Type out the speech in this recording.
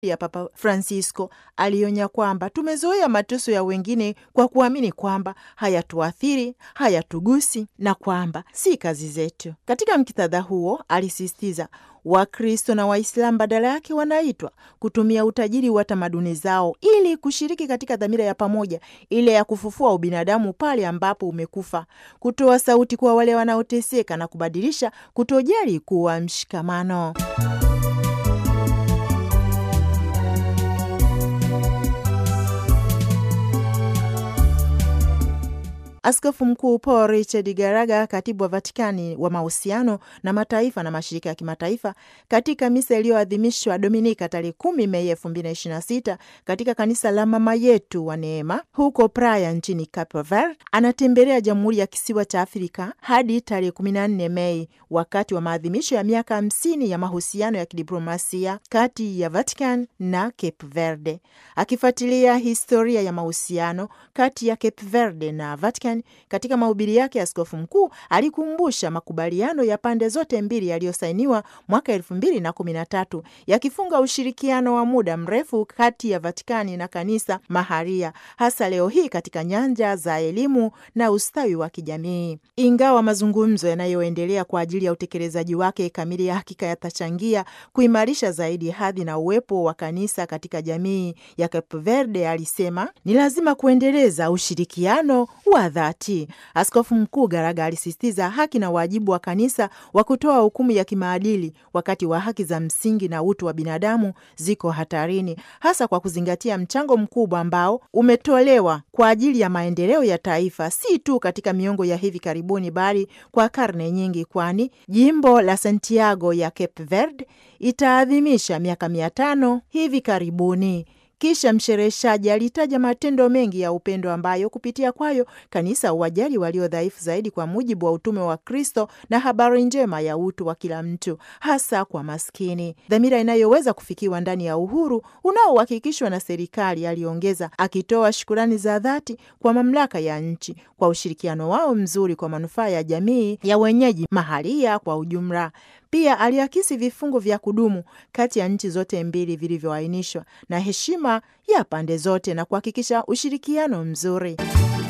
ya Papa Francisco alionya kwamba tumezoea mateso ya wengine kwa kuamini kwamba hayatuathiri, hayatugusi na kwamba si kazi zetu. Katika mkitadha huo, alisisitiza Wakristo na Waislamu badala yake wanaitwa kutumia utajiri wa tamaduni zao ili kushiriki katika dhamira ya pamoja ile ya kufufua ubinadamu pale ambapo umekufa, kutoa sauti kwa wale wanaoteseka na kubadilisha kutojali kuwa mshikamano. Askofu Mkuu Paul Richard Garaga, katibu wa Vatikani wa mahusiano na mataifa na mashirika ya kimataifa, katika misa iliyoadhimishwa Dominika tarehe kumi Mei elfu mbili na ishirini na sita katika kanisa la Mama Yetu wa Neema huko Praia nchini Cape Verde, anatembelea Jamhuri ya Kisiwa cha Afrika hadi tarehe kumi na nne Mei wakati wa maadhimisho ya miaka hamsini ya mahusiano ya kidiplomasia kati ya Vatican na Cape Verde, akifuatilia historia ya mahusiano kati ya Cape Verde na Vatican. Katika mahubiri yake, askofu mkuu alikumbusha makubaliano ya pande zote mbili yaliyosainiwa mwaka elfu mbili na kumi na tatu yakifunga ushirikiano wa muda mrefu kati ya Vatikani na kanisa maharia, hasa leo hii katika nyanja za elimu na ustawi wa kijamii. Ingawa mazungumzo yanayoendelea kwa ajili ya utekelezaji wake kamili ya hakika yatachangia kuimarisha zaidi hadhi na uwepo wa kanisa katika jamii ya Cape Verde, alisema ni lazima kuendeleza ushirikiano wa dhati. Askofu Mkuu Garaga alisisitiza haki na wajibu wa kanisa wa kutoa hukumu ya kimaadili wakati wa haki za msingi na utu wa binadamu ziko hatarini, hasa kwa kuzingatia mchango mkubwa ambao umetolewa kwa ajili ya maendeleo ya taifa, si tu katika miongo ya hivi karibuni, bali kwa karne nyingi, kwani jimbo la Santiago ya Cape Verde itaadhimisha miaka mia tano hivi karibuni. Kisha mshereheshaji alitaja matendo mengi ya upendo ambayo kupitia kwayo kanisa uwajali walio dhaifu zaidi kwa mujibu wa utume wa Kristo na habari njema ya utu wa kila mtu, hasa kwa maskini, dhamira inayoweza kufikiwa ndani ya uhuru unaohakikishwa na serikali, aliongeza, akitoa shukurani za dhati kwa mamlaka ya nchi kwa ushirikiano wao mzuri kwa manufaa ya jamii ya wenyeji mahalia kwa ujumla. Pia aliakisi vifungu vya kudumu kati ya nchi zote mbili vilivyoainishwa na heshima ya pande zote na kuhakikisha ushirikiano mzuri.